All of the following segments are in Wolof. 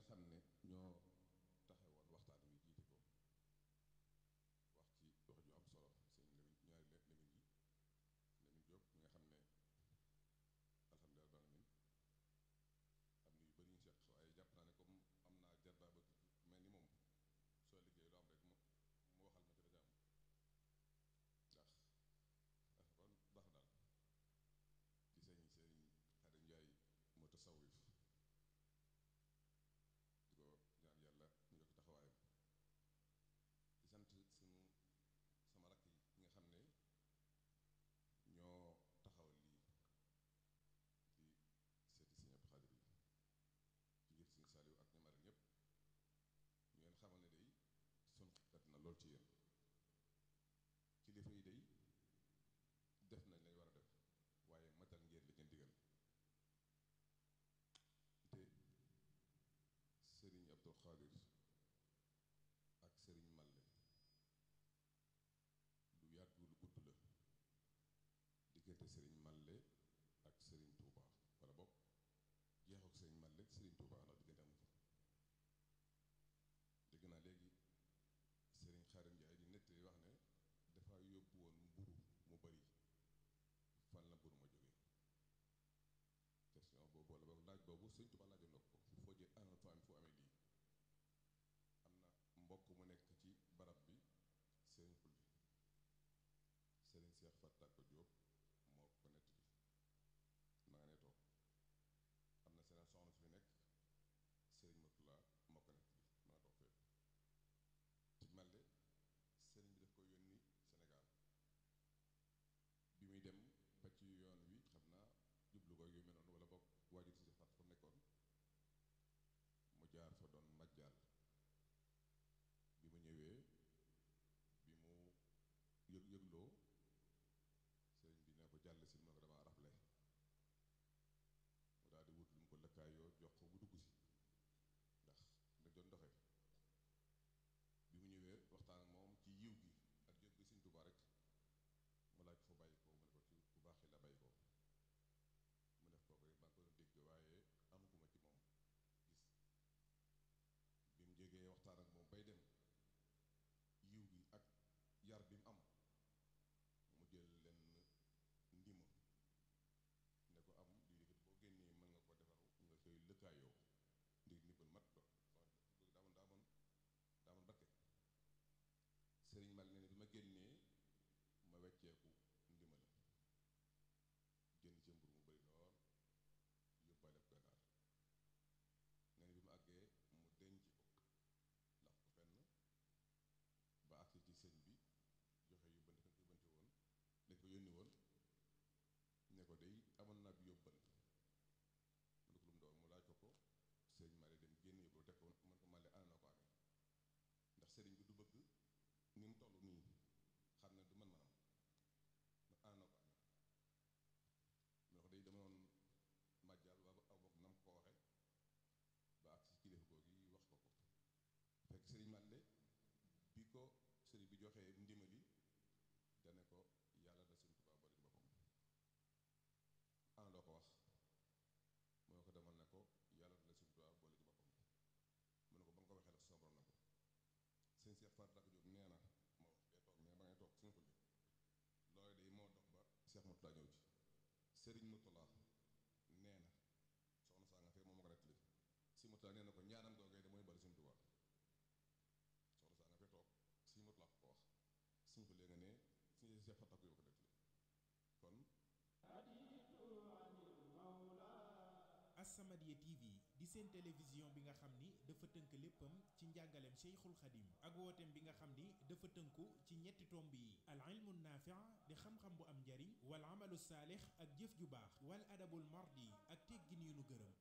xam ne ñoo taxawoon waxtaan wi jiite ko wax ci wax ju am solo sëñ Lamine ñaari Lamine yi Lamine Diop mi nga xam ne alhamdulilah rabbil alamin am na yu bëri ñu seq waaye jàpp naa ne comme am naa jarbaa ba mel ni moom soo liggéey lu am rek mu mu waxal ma ci la am ndax kon baax daal ci sëñ sëñ Xadim Njaay moo tasawif di ko ñaan yàlla mu yokk taxawaayam di sant suñu sama rakk yi nga xam ne ñoo taxawal lii di seeti Sëñ Abdou Xaadir yi ci ngir Sëñ Saaliw ak ñamare ñëpp ñu leen xamal ne day sun xat na lool ci yéen kilifa yi day def nañ lañ war a def waaye matal ngeen li ngeen digal te sëriñ Abdou Xaadir ak sëriñ Malle lu yàgg lu gudd la diggante sëriñ Malle ak sëriñ Touba wala boog jeexu ak sëriñ Malle sëriñ Touba ndax diggante amu fa dégg naa léegi sëriñ Xaadim Njaay di nettali wax ne dafa yóbbu woon mburu mu bari fan la mburu ma jógee question boobu wala boog laaj boobu sëriñ Touba laajoon na ko foo jël anam fa am foo amee lii am na mbokk mu nekk ci barab bi sëriñ xulli sëriñ Seex Fatta ko Jóob moo ko nettali ma nga ne toog am na seen soxna su fi nekk sëriñ Murtala moo ko nettali ma nga toog fépp ci Malle sëriñ bi daf ko yónni Sénégal bi muy dem ba ci yoon wi xam naa jublu ko yu mel noonu wala boog waajur si Fatta fa nekkoon mu jaar fa doon majjaal bi mu ñëwee bi mu yëg yëgloo sëriñ bi ne ko jàll si ma ko dama rafle mu daal di wut lu mu ko lëkkaayoo jox ko mu dugg si ndax na doon doxe bi mu ñëwee waxtaan ak moom ci yiw gi ak jóg gi Sëriñ Tuubaa rek mu laaj ko fa bàyyi ko mu ne ko ci bu baaxee la bàyyi ko mu def kooku rek maa ngi ko doon dégg waaye amaguma ci moom gis bi mu jógee waxtaan ak moom bay dem yiw gi ak yar bi mu am mu jël leen ndima ne ko am lii léegi boo génnee mën nga ko defar nga koy lëkkaayoo ndig ndimbal mat do daa moon daa moon daa moon barke sëriñ mal ne ne bi ma génnee ma wecceeku ndima la jënd ci mburu mu bari lool yóbbaale ko gànnaar ne bi mu àggee mu denc ko ndax ko fenn ba agsi ci sëñ bi joxe yóbbante ko yóbbante woon dañ ko yónni woon ne ko day amoon naa bi yóbbal mu ne ko lu mu doon mu laaj ko ko sëñ Mali dem génn yóbbal teg ko man ko Mali ana na ko amee ndax sëriñ bi du bëgg ni mu toll nii xam ne du man manam man ana na ko amee mu ne ko day dama doon màjjal waa aw bokk nam ko waxe ba agsi ci kilifa googu yi wax ko ko fekk sëriñ Mali bi ko sëriñ bi joxee ndimali dane ko yàlla da Sëriñ Tuubaa boole ci boppam ana loo ko wax mu ne ko demal ne ko yàlla da Sëriñ Tuubaa boole ci boppam mu ne ko ba nga ko waxee la sama borom na ko sëñ Seex Faat Rakk Jóob nee na moo wax dee toog mais ba ngay toog suñu xulli loolu day moo dox ba Seex Murtala ñëw ci sëriñ Murtala nee na soxna saa nga fee moom ma ko nettali si Murtala nee na ko ñaanam googee de mooy boole Sëriñ Tuubaa soxna saa nga fee toog si Murtala ko wax suñu xullee nga ne suñu Seex Faat Rakk Jóob ko nettali kon As-Samadiyya TV di seen télévision bi nga xam ni dafa tënk léppam ci njàngaleem Cheikhul Khadim ak wooteem bi nga xam ni dafa tënku ci ñetti tomb yi al ilmu naafi' di xam-xam bu am njariñ wal amalu saalix ak jëf ju baax wal adabul mardi ak teggin yu nu gërëm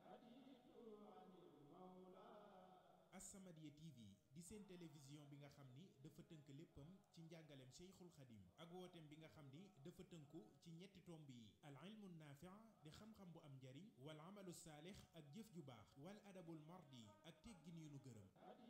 As-Samadiyya TV di seen télévision bi nga xam ni dafa tënk léppam ci njàngaleem Cheikhul Khadim ak wooteem bi nga xam ni dafa tënku ci ñetti tomb yi al ilmu naafi' di xam-xam bu am njariñ wal amalu saalix ak jëf ju baax wal adabul mardi ak teggin yu nu gërëm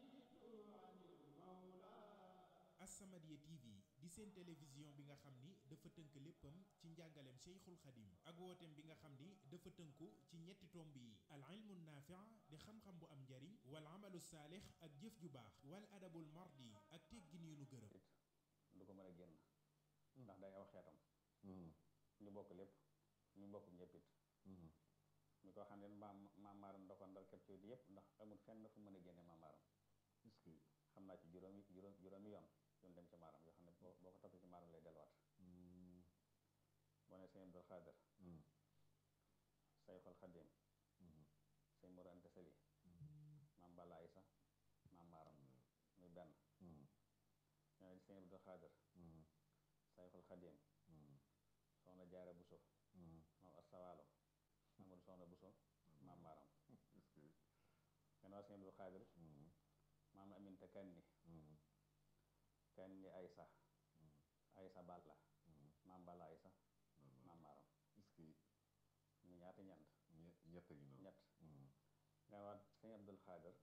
As-Samadiyya TV di seen télévision bi nga xam ni dafa tënk léppam ci njàngaleem Cheikhul Khadim ak wooteem bi nga xam ni dafa tënku ci ñetti tomb yi al ilmu naafi' naafi di xam-xam bu am njariñ wal amalu saalix ak jëf ju baax wal adabul mardi ak teggin yu nu gërëm du ko mën a génn ndax day aw xeetam ñu bokk lépp ñu bokk ñëppit mi ko xam ne maam maamaaram da ko ndar képp ci yëpp ndax amul fenn fu mën a génne maamaaram xam naa ci juróomi juróom juróomi yoon yoon dem ci maaram yoo xam ne boo boo ko toppee ci maaram lay delluwaat boo ne sëñ Abdul Xaadir Sayxul Xadim sëñ Mor Anta Sali maam Balla Aysa maam maaram muy benn ñoo ne sëñ Abdul Xaadir Sayxul Xadim soxna Jaara Buso maam Astawaalo Amadou soxna Buso maam maaram gannaaw sëñ Abdul Xaadir maam Aminta Kanni Kanni Aysa Aysa Balla maam Balla Aysa maam maaram ñu ñaata ñent ñett gi noonu ñett gannaaw sëñ Abdul Xaadir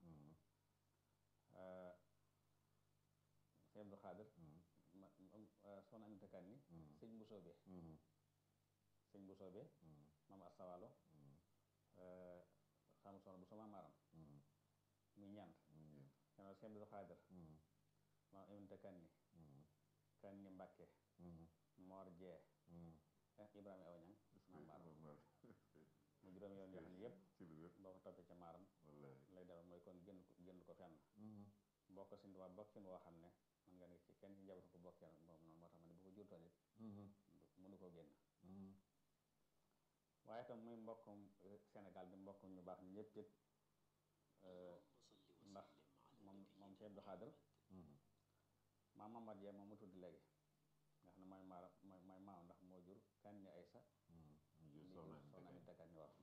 sëñ Abdul Xaadir ma soxna Aminta Kanni sëñ Mbusoobe sëñ Mbusoobe maam Astawaalo xam soxna bu sama maaram muy ñant gannaaw sëñ Abdul Xaadir maam Aminta Kanni Kanni Mbàkke Moor Jee Ibrahima aw ñang maam maaram mu juróom yoon yoo xam ne yëpp ci lu wér boo ko toppee ca maaram wallaay lay demal mooy kon génn ko génn ko fenn bokk sin waa bokkin woo xam ne man nga ne ci kenn ci njabootu ko bokkee moom noonu moo tax ma ne bu ko jurtoon it mënu koo génn waaye itam muy mbokkum Sénégal di mbokkum ñu baax ñu ñëpp it ndax moom moom ci Abdou Xaadir maam Mamad Yee moom mu tudd léegi nga xam ne mooy maara mooy mooy maam ndax moo jur Kanni Aysa ñu jël li soxna jur Aminta soxna Kanni. Aminta Kanni waaw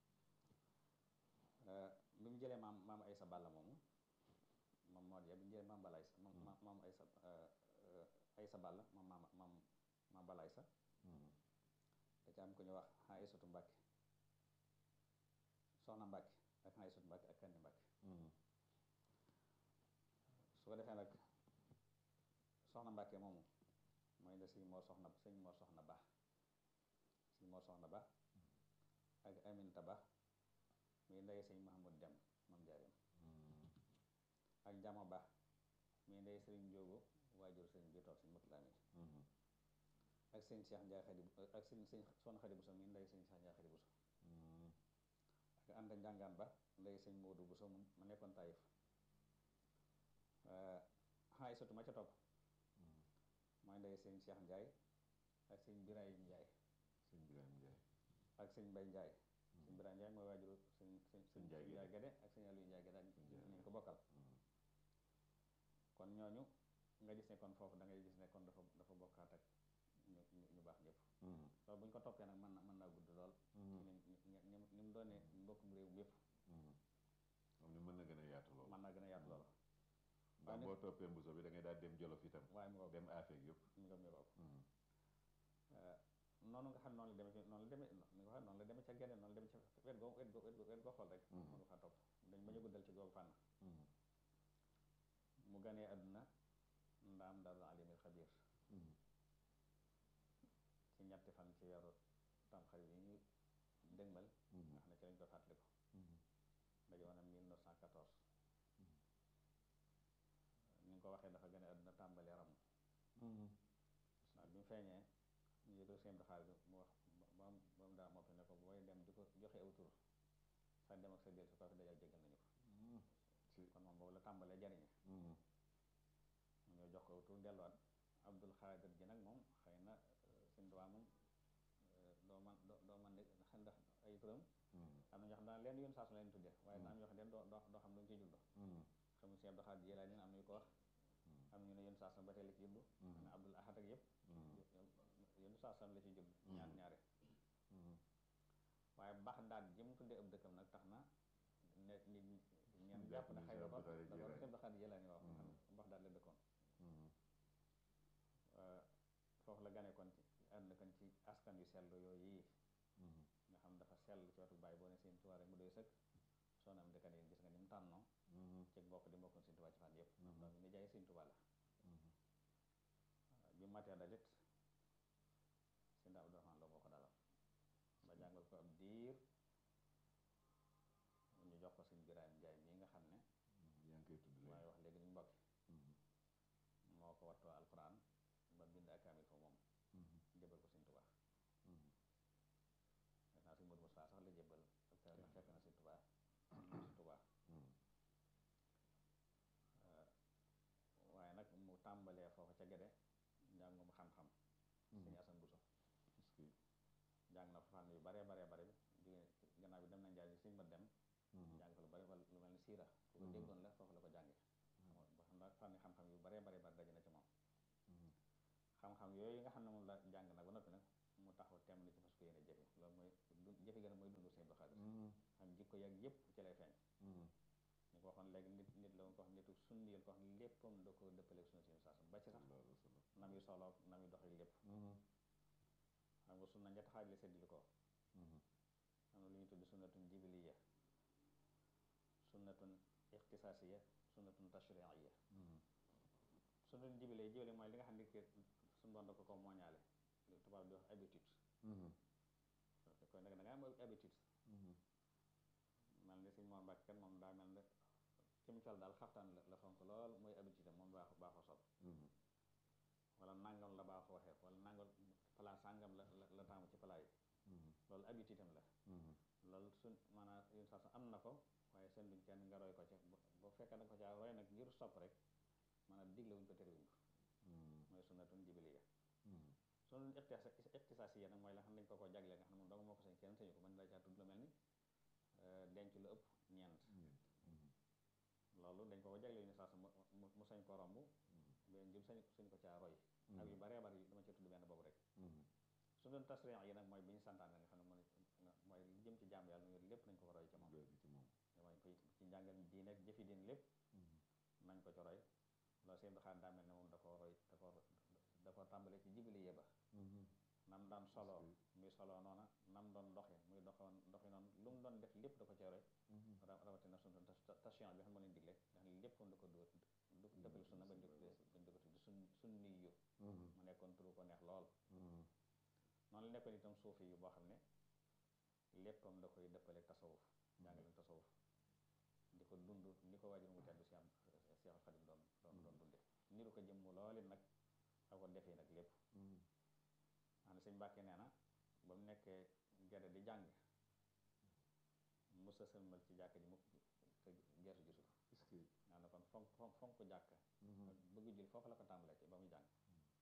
bi mu jëlee maam maam Aysa Balla moomu moom moo di bi mu jëlee maam Balla Aysa moom maam maam Aysa Aysa Balla moom maam maam maam Balla Aysa da ca am ku ñu wax Aysatu Mbàkke soxna Mbàkke ak Aysatu Mbàkke ak Kanni Mbàkke su ko defee nag soxna Mbàkke moomu mooy ne sëñ moo soxna sëñ moo soxna ba sëñ moo soxna ba ak Aminta ba muy ndey sëñ Mahamud Dem moom jaareem ak Njama ba muy ndey sëriñ Njóogu waajur sëriñ bi toog sëñ Mutula Amin ak sëñ Cheikh Njaay Xadi ak sëñ sëñ Soxna Xadi Buso muy ndey sëñ Cheikh Njaay Xadi Buso ak Anta Njàngaan ba ndey sëñ Moodu Buso mu ma nekkoon Taïf xaay sotu ma ca topp mooy ndey sëñ Cheikh Njaay ak sëñ Birahim Njaay sëñ Birame Ndiaye ak sëñ Mbay Njaay sëñ Birahim Njaay mooy waajuru sëñ sëñ sëñ Njaay Njaay Gédé. Gédé ak sëñ Aliou Njaay Gédé ak Sëñ Njaay ñu ko bokkal kon ñooñu nga gis ne kon foofu da ngay gis ne kon dafa dafa bokkaat ak ñu ñu ñu baax ñëpp loolu bu ñu ko toppee nag mën na mën naa gudd lool ci ni ni ni ni mu doonee mbokkum réew mépp moom ni mën na gën a yaatu lool mën naa gën a yaatu lool ndax boo toppee mbuso bi da ngay daal dem jolof itam waaye mu ko dem afeek yëpp mi nga mi ko noonu nga xam noonu la demee ci noonu la demee ni nga xam noonu la demee ca geneen noonu la demee ca wet goo wet goo wet goo wet goo xool rek mën nga faa topp dañ bañ a guddal ci googu fànn mu ganee àdduna ndaam daarul alimil xabir ci ñetti fan ci weeru tamxarit yi ñu dëgmal nga xam ne ci lañ ko fàttaliku daje woon na 1914 ni nga ko waxee dafa gane àdduna tàmbali ram waaw bi mu feeñee ñu yëgal seen doxaal bi mu wax ba mu ba mu daa moppi ne ko booy dem di ko joxe aw tur sa dem ak sa del su ko fi dajal jégal nañu ko kon moom boobu la tàmbalee jariñe mu ñëw jox ko aw tur delluwaat Abdul Xaadir ji nag moom xëy na suñ duwaa moom doo man doo doo man de xam ndax ay turam am na ñoo xam daan leen yoon saa su leen tudde waaye na am ñoo xam ne doo doo doo xam lu ñu ciy judd xamu si Abdul Xaadir Jilaani am ñu ko wax am ñu ne yoon saa su ba tey la ci juddu am na Abdul Ahad ak yëpp yoon saa su la ci judd ñaar ñaare waaye Baxdaad ji mu tuddee ab dëkkam nag tax na ne nit ñeen jàpp na xëy na ko da ko si Abdul Xaadir Jilaani wax xam Baxdaad la dëkkoon foofu la gane kon ci àdduna kon ci askan yu sell yooyu yi nga xam dafa sell ci wetu bàyyi boo ne seen tubaab rek mu doy sëkk soo na am dëkkan yi gis nga ni mu tànnoo ci mbokk di mbokkoon seen tubaab ci fan yëpp donc ni jaay seen tubaab la bi matee dalit seen daa Abdourahmaan Lo moo ko dalal ba jàngal ko ab diir ñu jox ko koy tudd léegi waaye wax léegi ni mbokki Mhm. moo ko wattoo alquran ba bind ak kaamil fa moom Mhm. jébal ko Sëñ Tuubaa Mhm. def naa Sëñ Moodu Mustafaa sax la jébal ak kaamil fekk na Sëñ Tuubaa Sëñ Tuubaa Mhm. waaye nag mu tàmbalee foofu ca gede njàngum xam-xam Sëñ Asan Buso est-ce que jàng na fa fànn yu baree baree bare jóge gannaaw bi dem na njaay Sëñ ma dem Mhm. jàng fa lu bari wala lu mel ni siira ku ko Mhm. déggoon la foofu la ko jànge ba xam naa fànni xam-xam yu baree baree bari daje na ci moom Mhm. xam-xam yooyu nga xam ne moom la jàng nag ba noppi nag mu taxaw temm ni ci fas ko yéene jëfe loolu mooy du jëfe gën a mooy dundu Sëñ Abdou Khadre Mhm. xam jikko yeeg yëpp ci lay feeñ Mhm. ñu ko waxoon léegi nit nit la woon ko wax nitu sunni yéen ko wax léppam da ko dëppaleeg sunna si saasam ba ci sax sallallahu alayhi wa sallam nam yu soloog nam yu doxee lépp Mhm. xam nga sunna ñetti xaaj la séddale ko Mhm. am na lu ñuy tudd sunnatun jibiliya sunnatun ixtisaasiya sunnatun tashriiya Mhm. sunnatun jibiliya jibili mooy li nga xam ne que suñu doon da ko ko mooñaale li tubaab di wax habitude Mhm. kon nag da nga am habitude Mhm. mel ni suñ moom mbàkk kan moom daa mel ne ci mu col daal xaftaan la la fonk lool mooy habitude am moom baax baaxoo sol Mhm. wala nangam la baaxoo waxee wala nangam pala sàngam la la la taamu ci pala yi Mhm. loolu habitude am la Mhm. loolu suñ maanaam une saa am na ko waaye seen duñ kenn nga roy ko ca bu bu fekkee da nga ko caa roy nag ngir sopp rek maanaam digle wuñ ko terewuñ ko Mhm. mooy sunnatun jibiliya Mhm. sunnatun ixtisaas ixtisaasiya nag mooy la xam ne dañ ko ko jagleel nga xam ne moom dong moo ko sañ kenn sañu ko mën la caa tudd lu mel ni euh, denc lu ëpp ñeent Ñeent. Mhm. loolu dañ ko ko jagleel ni saa mu mu mu sañ ko romb benn jëm sañ sañ ko caa roy ak yu baree bari dama ci tudd benn boobu rek Mhm. sunnatun tasriiya yi nag mooy bi ñu santaane nga xam ne mooy mooy li jëm ci jàmm yàlla nu lépp nañ ko ko roy ci moom Loolu ci moom mooy koy ci njàngal diine ak jëfi diine lépp Mhm. nañ ko ci roy loolu seen doxaan daa mel ne moom da ko roy da ko da ko tàmbalee ci jibili yeba Mhm. nam daan soloo Parce muy soloo noona nam doon doxe muy doxoon doxi noonu lu mu doon def lépp da ko ci roy Mhm. ra- rawatina sunna tashiyan bi xam moo leen digle nga xam ne lépp da ko dóor du dëppale sunna bañ di ko tuddee bañ di ko tuddee sun sunni yu Mhm. mu nekkoon turu ko neex lool Mhm. noonu la nekkoon itam suufi yu boo xam ne léppam da koy dëppale tasawuf jàngale tasawuf di ko dund ni ko waajur mu tedd si am Seexul Xadim doon doon doon dunde niru ko jëmm looli nag ak ko defee nag lépp Mhm. xam ne sëñ Mbàkke nee na ba mu nekkee gerte di jàng musa sëlmal ci jàkk ji mukk te gertu gisul Est-ce que naa na kon fonk fonk fonk jàkk Mhm. ak bëgg jul foofu la ko tàmbalee ci ba muy jàng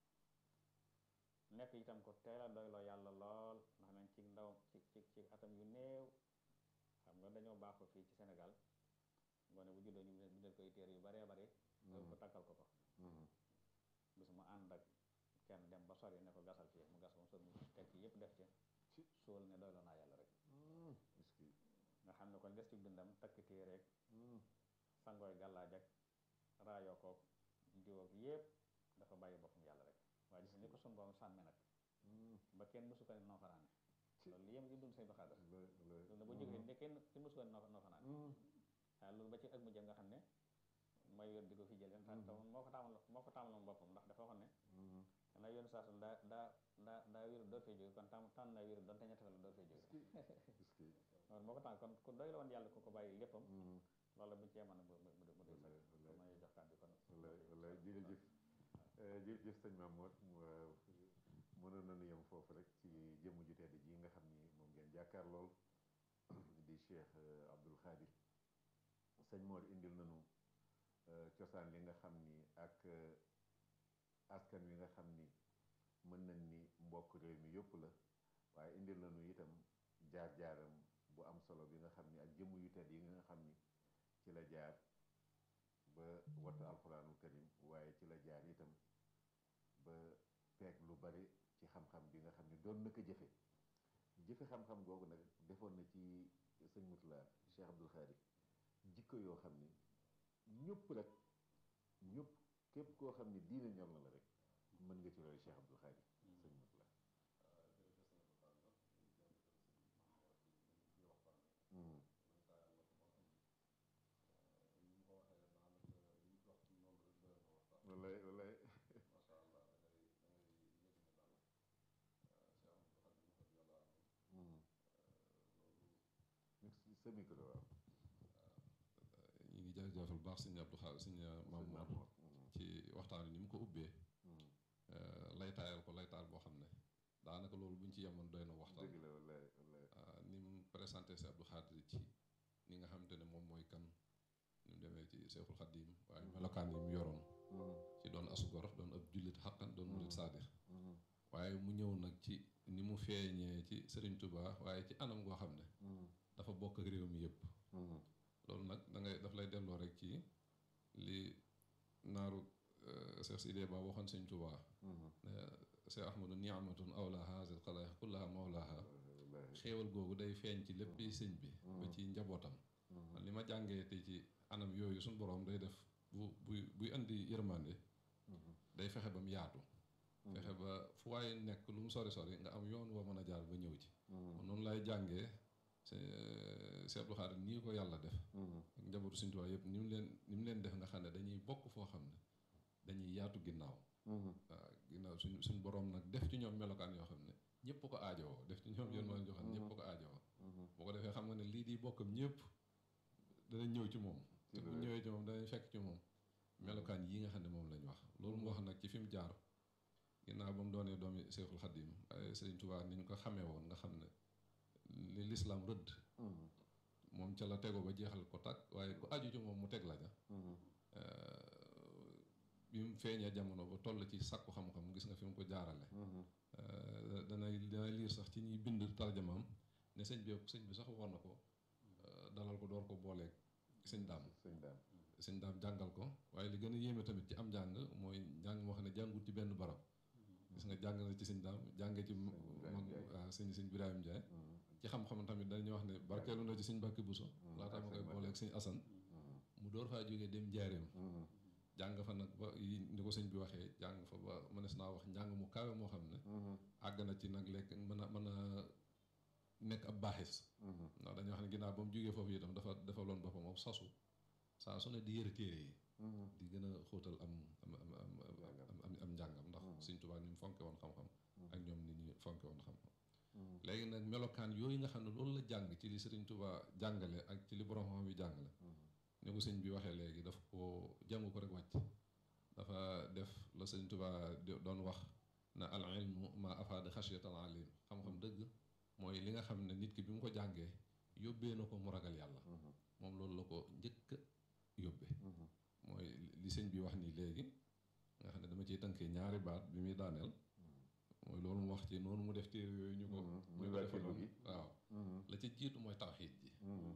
nekk itam ko teel a doyloo yàlla lool ndax nañ ci ndaw ci ci ci atam yu néew xam nga dañoo baaxoo fii ci Sénégal ngoone bu juddoo ñu bindal ko ay téere yu baree bare loolu ko takkal ko ko Mhm. bis mu ànd ak kenn dem ba sori ne ko gasal fii mu gas ba mu sori mu teg ci yëpp def ci suul ne doyloo naa yàlla rek Mhm. Est-ce que nga xam ne kon des ci dundam takk téereeg Mhm. sangooy gàllaaj ak raayoo koog diw ak yëpp dafa bàyyi boppam yàlla rek waaye gis nga ni ko sun borom sàmme nag Mhm. ba kenn mësu ko ne noo fanaane loolu li yem ci dund say baxaadar Le- le- loolu na ba jógee ne kenn kenn mësu ko ne noo noo fanaane Mhm. waaw loolu ba ci ak mu jëm nga xam ne mooy wér di ko fi jël leen tax moo ko taamal moo ko taamaloon boppam ndax dafa waxoon ne Mhm. xanaa yoon saa su daa daa daa daa wér door fee jóge kon tam tànn naa wér doonte ñetti fan la door fee jóge Est-ce que loolu moo ko tànn kon ku doy la woon yàlla ku ko bàyyi léppam Mhm. loolu buñu cee mën a mu mu mu doy Wallaay, sax wallaay. kon may jox kàddu kon wallaay wallaay jërëjëf Eh, jërëjëf sëñ Mamour mu- mënoon nañu yem foofu rek ci jëmm ju tedd ji nga xam ni moom ngeen jàkkaar lool di Cheikh eh, Abdoul Khadir sëñ Mor indil nañu eh, cosaan li nga xam ni ak eh, askan wi nga xam ni mën nañ ni mbokk réew mi yëpp la waaye indil nañu itam jaar-jaaram bu am solo bi nga xam ni ak jëmm yu tedd yi nga xam ni ci la jaar ba wattu alxuraanul karim waaye ci la jaar itam ba peeg lu bari ci xam-xam bi nga xam ni doon na ko jëfe jëfe xam-xam googu nag defoon na ci sëñ Mutula Cheikh Abdoul Khari jikko yoo xam ni ñëpp rek ñëpp képp koo xam ni diine ñor na la rek mën nga ci roy Cheikh Abdoul Khari sëñ Mutula Mhm. wallaay wallaay Mhm. Sa micro waaw ñu ngi jaajëf jaajëfal baax sëñ Abdou Khadre sëñ Mamour ci waxtaan wi ni mu ko ubbee lay taayal ko lay taal boo xam ne daanaka loolu bu ñu ci yemoon doy na waxtaan dëgg la wallaay wallaay ni mu présenté si Abdou Khadre ci ni nga xamante ne moom mooy kan ni mu demee ci Seexul Xaddiim waaye melokaan yi mu yoroon ci doon asugor doon ab jullit xaqan doon murit saadix waaye mu ñëw nag ci ni mu feeñee ci Sëriñ Tuubaa waaye ci anam goo xam ne dafa bokk ak réew mi yëpp loolu nag da ngay daf lay delloo rek ci li naaru Cheikh Sidé Ba waxoon Sëriñ Tuubaa ne Cheikh Ahmadu niamatun awla haazil xalaa'iq kullaha mawlaaha xéewal googu day feeñ ci lépp sëñ bi ba ci njabootam li ma jàngee te ci anam yooyu suñ boroom day def bu buy buy andi yërmande day fexe ba mu yaatu fexe ba fu waaye nekk lu mu sori sori nga am yoon woo mën a jaar ba ñëw ci noonu lay jàngee Cheikh Abdou Khadre nii ko yàlla def ak njabootu Sëñ Tuubaa yëpp ni mu leen ni mu leen def nga xam ne dañuy bokk foo xam ne dañuy yaatu ginnaaw waaw ginnaaw suñ suñ boroom nag def ci ñoom melokaan yoo xam ne ñëpp ko aajowoo def ci ñoom yoon ma joo xam ne ñëpp ko aajowoo boo ko defee xam nga ne lii di bokkam ñëpp danañ ñëw ci moom te bu ñëwee ci moom danañ fekk ci moom melokaan yi nga xam ne moom lañ wax loolu mu wax nag ci fi mu jaar ginnaaw ba mu doonee doomi Seexul Xaddiim waaye Sëriñ Tuubaa ni ñu ko xamee woon nga xam ne li lislaam rëdd moom ca la tego ba jeexal ko tàkk waaye ku aju ci moom mu teg la ja bi mu feeñee jamono ba toll ci sàkku xam-xam gis nga fi mu ko jaarale danay danay liir sax ci ñuy bind tarjamaam ne sëñ bi sëñ bi sax war na ko dalal ko door ko booleeg sëñ daam sëñ daam jàngal ko waaye li gën a yéeme tamit ci am njàng mooy njàng moo xam ne jàngut ci benn barab gis nga jàng na ci sëñ daam jànge ci mag waaw sëñ sëñ Birahim Ndiaye ci xam-xam tamit dañuy wax ne barkeelu na ci sëñ Mbàkke Buso laata ma koy booleeg sëñ Asan mu door faa jógee dem njaareem jàng fa nag ba yi ni ko sëñ bi waxee jàng fa ba mënees naa wax njàng mu kawe moo xam ne àgg na ci nag lekk mën a mën a nekk ab baaxis ndax dañuy wax ne ginnaaw ba mu jógee foofu itam dafa dafa loon boppam moom sasu saa su ne di yëre téere yi di gën a xóotal am am am am am njàngam ndax sëñ Tuubaa ni mu fonke woon xam-xam ak ñoom ni ñu fonke woon xam-xam léegi nag melokaan yooyu nga xam ne loolu la jàng ci li sëriñ Tuubaa jàngale ak ci li borom xam bi jàngale ni ko sëñ bi waxee léegi daf ko jàngu ko rek wàcc dafa def la sëñ Tuubaa doon wax na al ilmu ma afaada xashiyatal alim xam-xam dëgg mooy li nga xam ne nit ki bi mu ko jàngee yóbbee na ko mu ragal yàlla moom loolu la ko njëkk yóbbee mooy li sëñ bi wax nii léegi nga xam ne dama ciy tënkee ñaari baat bi muy daaneel mooy loolu mu wax ci noonu mu def téere yooyu ñu ko ñu ko defaloon waaw la ca jiitu mooy tawxiid ji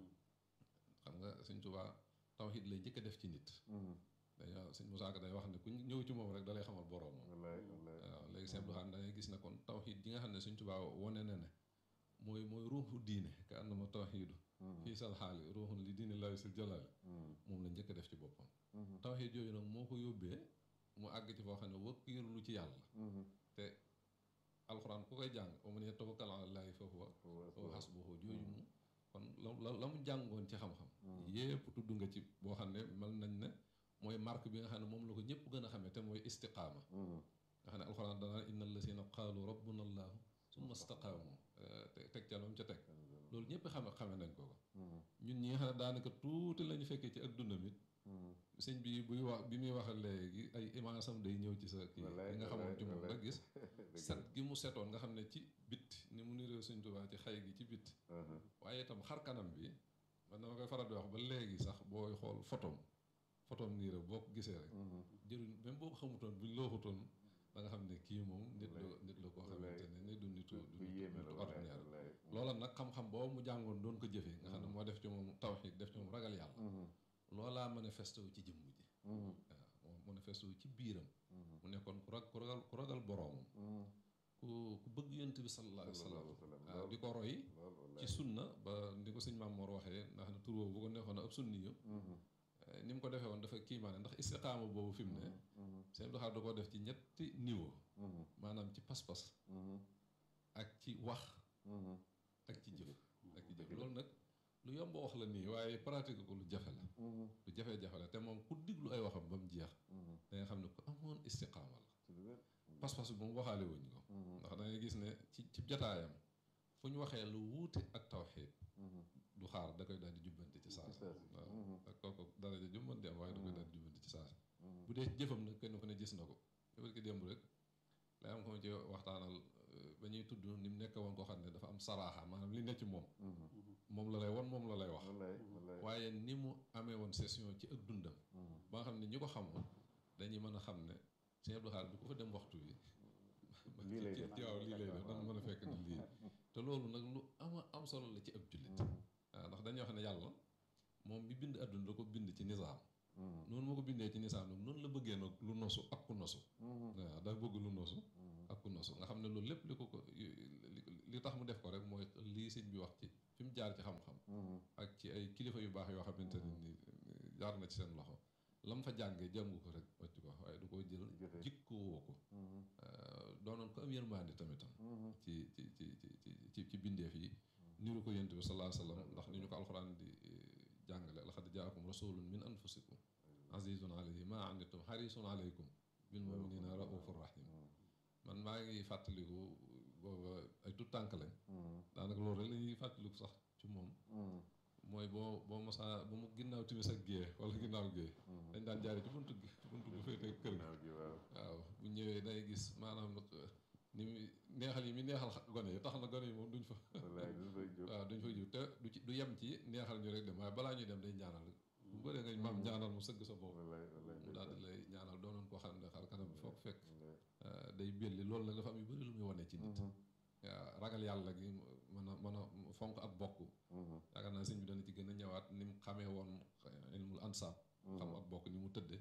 xam nga sëñ Tuubaa tawxiid lay njëkk a def ci nit dañoo sëñ Musaa Ka day wax ne ku ñëw ci moom rek dalay xamal boroomam waaw léegi sëñ Abdou Khadre dangay gis ne kon tawxiid ji nga xam ne sëñ Tuubaa wone na ne mooy mooy ruuxu diine ka annama tawxiidu fii sal xaali ruuxun li diine laahi sil jalaali moom la njëkk a def ci boppam tawxiid yooyu nag moo ko yóbbee mu àgg ci foo xam ne wakkiirlu ci yàlla te alxuraan ku koy jàng wa man yatawakkal ala llaahi fa huwa hasbuhu jooju mu kon la la mu jàngoon ci xam-xam yépp tudd nga ci boo xam ne mel nañ ne mooy marque bi nga xam ne moom la ko ñëpp gën a xamee te mooy istiqaama nga xam ne alxuraan danaa inna allazina qaalu rabbuna allahu summa istaqaamu te teg ca lam ca teg loolu ñëpp xame xame nañ ko ko ñun ñi nga xam ne daanaka tuuti lañu fekkee ci ak dundam it sëñ bi buy wax bi muy wax léegi ay imaasam day ñëw ci sa kii li nga xamoon ci moom nga gis set gi mu setoon nga xam ne ci bit ni mu niroo sëñ Tuubaa ci xay gi ci bit waaye itam xar kanam bi man dama koy faral di wax ba léegi sax booy xool photom photom nii rek boo ko gisee rek jëruñ même boo ko xamutoon buñ loo xutoon da nga xam ne kii moom nit la nit la koo xamante ne ni du nitu du nitu ordinaire loola nag xam-xam boobu mu jàngoon doon ko jëfee nga xam ne moo def ci moom tawxiid def ci moom ragal yàlla loolaa manifesté wu ci jëmm ji waaw moo manifesté wu ci biiram mu nekkoon ku rag ku ragal ku ragal boroomam ku ku bëgg yonent bi sallallahu alayhi wa sallam waaw di ko roy ci sunna ba ndi ko sëñ Maam Mor waxee ndax ne tur boobu bu ko neexoon ab sunni yu ni mu ko defee woon dafa kiimaane ndax istiqaama boobu fi mu ne sëñ Abdou Khadre da koo def ci ñetti niveau maanaam ci pas-pas ak ci wax ak ci jëf ak ci jëf loolu nag lu yomb wax la nii waaye pratique ko lu jafe la lu jafe-jafe la te moom ku diglu ay waxam ba mu jeex da nga xam ne ku amoon istiqaama la pas-pas bi moom waxaale wuñ ko ndax da ngay gis ne ci ci jataayam fu ñu waxee lu wuute ak tawxiid du xaar da koy daal di jubbante ci saa waaw ak kooku daraja ju mën bu dee jëfam nag kenn ku ne gis na ko yow ki démb rek lay am ko ma ci waxtaanal ba ñuy tudd ni mu nekk woon koo xam ne dafa am saraaxa maanaam li ne ci moom moom la lay won moom la lay wax wallaay wallaay waaye ni mu amee woon session ci ak dundam ba nga xam ne ñi ko xamoon dañuy mën a xam ne Sëñ Abdou Khadre du ko fa dem waxtu bi lii lay def waaw lii lay def dana mën a fekk ni lii te loolu nag lu ama am solo la ci ab jullit waaw ndax dañuy wax ne yàlla moom mi bind adduna da ko bind ci nizaam noonu moo ko bindee ci nizaam nag noonu la bëggee nag lu nosu ak ku nosu waaw daa bëgg lu nosu ak ku nosu nga xam ne loolu lépp li ko ko li tax mu def ko rek mooy lii sëñ bi wax ci fi mu jaar ci xam-xam ak ci ay kilifa yu baax yoo xamante ne ni jaar na ci seen loxo lam fa jàngee jàngu ko rek wàcc ko waaye du ko jël jikko woo ko doonoon ko am yërmande tamitam ci ci ci ci ci bindeef yi niru ko yent bi sallallahu alayhi wa sallam ndax ni ñu ko alxuraan di jàngale laqad jaakum rasulun min anfusikum azizun alayhi ma anittum harisun alaykum bil muminina raufur rahim man maa ngi fàttaliku booba ay tout tànk lañ daanaka loolu rek la ñuy fàttaliku sax ci moom mooy boo boo mosaa ba mu ginnaaw timis ak gée wala ginnaaw gée dañ daan jaare ci buntu gi buntu bu féete kër gi waaw bu ñëwee day gis maanaam ni mu neexal yi mi neexal gone yi tax na gone yi moom duñ fa waaw duñ fa jiw te du ci du yem ci neexal ñu rek dem waaye balaa ñuy dem day ñaanal bu bëree nga maam ñaanal mu sëgg sa bopp mu daal di lay ñaanal doonoon koo xam ne xar kanam bi foog fekk day belli loolu nag dafa am yu bëri lu muy wane ci nit waaw ragal yàlla gi mën a mën a fonk ak bokk yaakaar naa sëñ bi dana ci gën a ñëwaat ni mu xamee woon ilmul ansaab xam ak bokk ni mu tëdde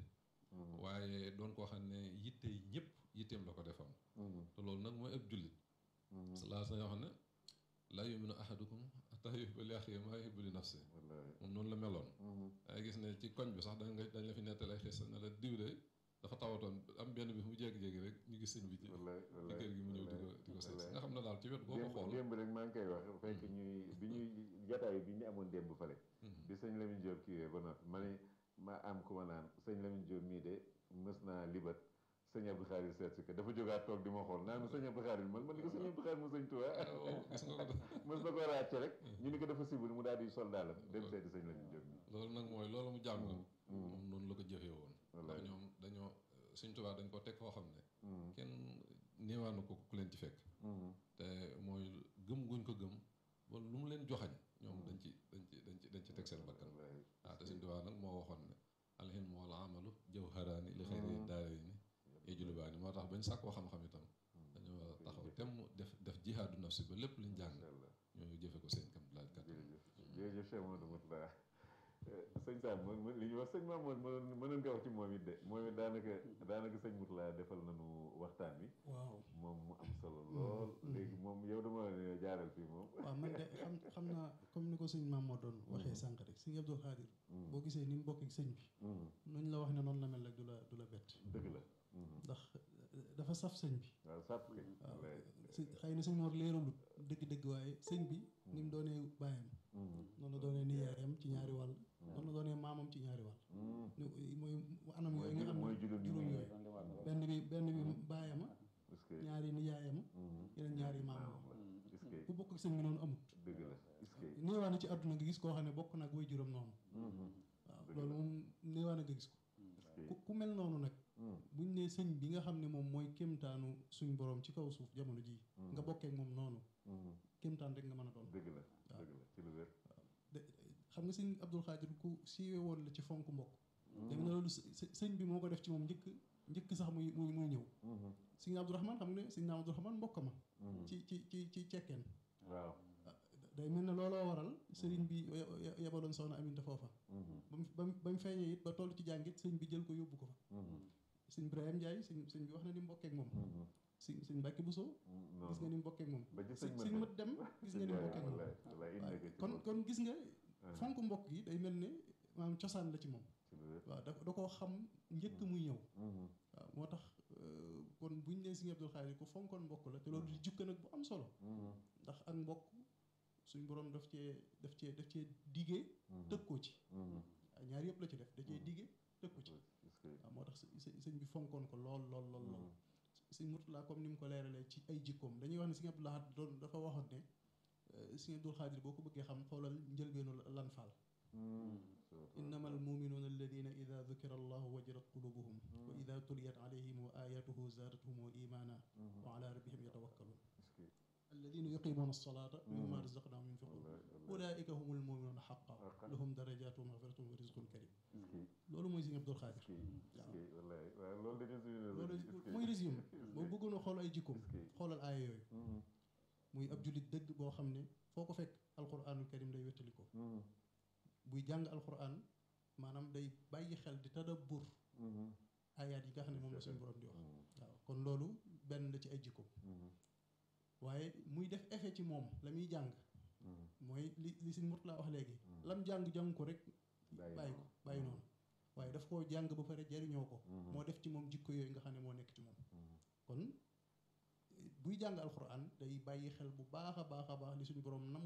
waaye doon koo xam ne yitte ñëpp yitteem la ko defoon te loolu nag mooy ab jullit salaa sa yoo xam ne laa yuminu ahadukum hatta yuhibba li axiihi maa yuhibbu li nafsihi moom noonu la meloon dangay gis ne ci koñ bi sax danga dañ la fi nettali xis ne la diw de dafa tawatoon am benn bi mu jékki-jékki rek ñu gis sëñ bi ci ci kër gi mu ñëw di ko di ko seet nga xam ne daal ci wet boo ko xool démb rek maa ngi koy wax fekk ñuy bi ñuy jataay bi ñu amoon démb fale bi sëñ Lamine Diop kiiwee ba noppi ma ne ma am ku ma naan sëñ Lamine Diop mii de mës naa libat sëñ Abdou Khadre seet si ko dafa jógaat toog di ma xool naan sëñ Abdou Khadre man man ni ko sëñ Abdou Khadre mu sëñ Tuubaa gis nga ko mës na ko ràcce rek ñu ni ko dafa sibul mu daal di sol daalam dem seeti sëñ Lamine Diop mi loolu nag mooy loolu mu jàng moom noonu la ko jëfee woon ndax ñoom dañoo sëñ Tuubaa dañ ko teg foo xam ne kenn néewaanu ko ku leen ci fekk te mooy gëm guñ ko gëm ba lu mu leen joxañ ñoom dañ ci dañ ci dañ ci dañ ci teg seen bakkan waaw te sëñ Tuubaa nag moo waxoon ne alhilmu wal amalu jawharaani li xayri daarayni yajlubaani moo tax bañ sàkkoo xam-xam itam dañoo taxaw temm def def jihaadu nafsi ba lépp liñ jàng ñoo jëfe ko seen kam laaj kat jërëjëf Cheikh Mamadou Moutala sëñ Sam man li ñuy wax sëñ Mamour mënoon mënoon nga wax ci moom it de moom it daanaka daanaka sëñ Moutala defal nañu waxtaan wi waaw moom mu am solo lool léegi moom yow dama ne jaaral fii moom waaw man de xam xam naa comme ni ko sëñ Mamour doon waxee sànq rek sëñ Abdou Khadre boo gisee ni mu bokk ak sëñ bi nuñ la wax ne noonu la mel rek du la du la bett dëgg la ndax dafa saf sëñ bi waaw sàpp kay waaw si xëy na sëñ Mor leeralut dëgg-dëgg waaye sëñ bi ni mu doonee baayam noonu la doonee nijaayam ci ñaari wàll noonu la doonee maamam ci ñaari wàll mooy anam yooyu nga xam ne juróom yooyu benn bi benn bi baayama ñaari nijaayama yeneen ñaari maamam ku bokk ak sëñ bi noonu amut dëgg la néewaa na ci àdduna nga gis koo xam ne bokk nag way juróom noonu waaw loolu moom néewaa na nga gis ko ku mel noonu nag buñ ne sëñ bi nga xam ne moom mooy kéemtaanu suñ borom ci kaw suuf jamono ji nga bokkee moom noonu kéemtaan rek nga mën a doon dëgg la dëgg la ci lu wér xam nga sëñ Abdou Khadre ku siiwe woon la ci fonk mbokk léegi na loolu sëñ bi moo ko def ci moom njëkk njëkk sax muy muy muy ñëw sëñ Abdourahman xam nga ne sëñ Abdourahman mbokk ma ci ci ci ci cekkeen waaw day mel ne looloo waral sëriñ bi yebaloon soxna Aminta foofa ba mu ba mu feeñee it ba toll ci jàngit sëñ bi jël ko yóbbu ko fa sëñ Ibrahima Ndiaye sëñ sëñ bi wax na ni mu bokkee ak moom sëñ sëñ Mbàkke Buso gis nga ni mu bokkee ak moom sëñ mat dem gis nga ni mu bokkee ak moom kon kon gis nga fonk mbokk yi day mel ne maanaam cosaan la ci moom waaw da da koo xam njëkk muy ñëw waaw moo tax kon buñ nee sëñ Abdou Khadre ku fonkoon mbokk la te loolu di jukka nag bu am solo ndax ak mbokk suñ borom daf cee daf cee daf cee digee tëkkoo ci ñaar yëpp la ci def da cee digee tëkku ci waaw moo tax sëñ bi fonkoon ko lool lool lool lool sëñ Murtala comme ni mu ko leeralee ci ay jikkoom dañuy wax ne sëñ Abdou Lahad doon dafa waxoon ne sëñ Abdou Khadre boo ko bëggee xam xoolal njëlbeenu lan faal innama almuminuuna alladina ida dukira allahu wajilat qulubuhum wa ida tuliyat alayhim wa ayatuhu zaadathum wa imana wa ala rabbihim yatawakkalun alladina yuqimuuna alsalata wa mimma razaqnahum yunfiqun ulaika hum almuminuuna xaqa lahum darajatu wa maxfiratun wa rizqun karim loolu mooy Sëriñ Abdul Xaadir wallaay waaw loolu de résumé loolu mooy résumé boo bëggoon a xool ay jikkoom xoolal aaya yooyu muy ab jullit dëgg boo xam ne foo ko fekk alquranul karim lay wettali ko buy jàng alquran maanaam day bàyyi xel di tadabbur ayaat yi nga xam ne moom la suñu borom di wax waaw kon loolu benn la ci ay jikkoom waaye muy def effet ci moom la muy jàng mooy li li Sëriñ Murtala wax léegi lam jàng-jàng ko rek bàyyi ko bàyyi noonu waaye daf koo jàng ba pare jariñoo ko moo def ci moom jikko yooyu nga xam ne moo nekk ci moom kon buy jàng alxuraan day bàyyi xel bu baax a baax a baax li suñu borom nam